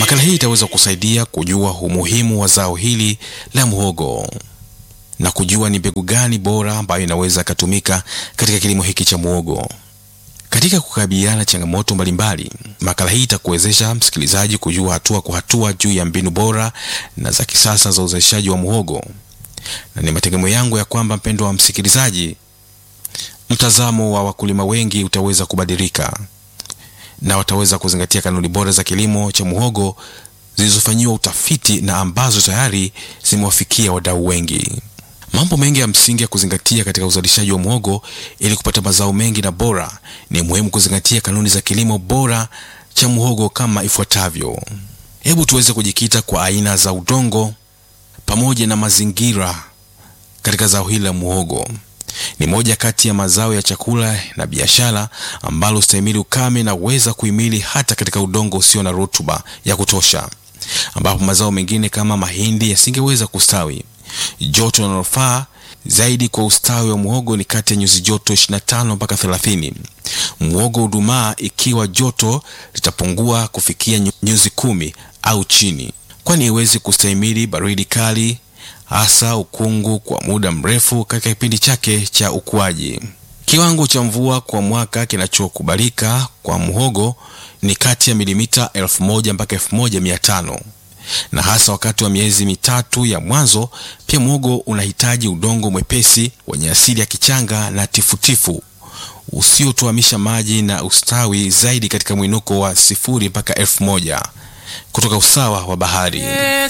Makala hii itaweza kusaidia kujua umuhimu wa zao hili la muhogo na kujua ni mbegu gani bora ambayo inaweza ikatumika katika kilimo hiki cha muhogo. Katika kukabiliana changamoto mbalimbali, makala hii itakuwezesha msikilizaji kujua hatua kwa hatua juu ya mbinu bora na za kisasa za uzalishaji wa muhogo, na ni mategemeo yangu ya kwamba, mpendwa wa msikilizaji, mtazamo wa wakulima wengi utaweza kubadilika na wataweza kuzingatia kanuni bora za kilimo cha muhogo zilizofanyiwa utafiti na ambazo tayari zimewafikia wadau wengi. Mambo mengi ya msingi ya kuzingatia katika uzalishaji wa muhogo ili kupata mazao mengi na bora, ni muhimu kuzingatia kanuni za kilimo bora cha muhogo kama ifuatavyo. Hebu tuweze kujikita kwa aina za udongo pamoja na mazingira katika zao hili la muhogo. Ni moja kati ya mazao ya chakula na biashara ambalo stahimili ukame na uweza kuhimili hata katika udongo usio na rutuba ya kutosha, ambapo mazao mengine kama mahindi yasingeweza kustawi. Joto linalofaa zaidi kwa ustawi wa muhogo ni kati ya nyuzi joto 25 mpaka 30. Muhogo hudumaa ikiwa joto litapungua kufikia nyuzi kumi au chini, kwani haiwezi kustahimili baridi kali hasa ukungu kwa muda mrefu katika kipindi chake cha ukuaji. Kiwango cha mvua kwa mwaka kinachokubalika kwa muhogo ni kati ya milimita 1000 mpaka 1500 na hasa wakati wa miezi mitatu ya mwanzo. Pia muhogo unahitaji udongo mwepesi wenye asili ya kichanga na tifutifu usiotuamisha maji na ustawi zaidi katika mwinuko wa sifuri mpaka elfu moja kutoka usawa wa bahari.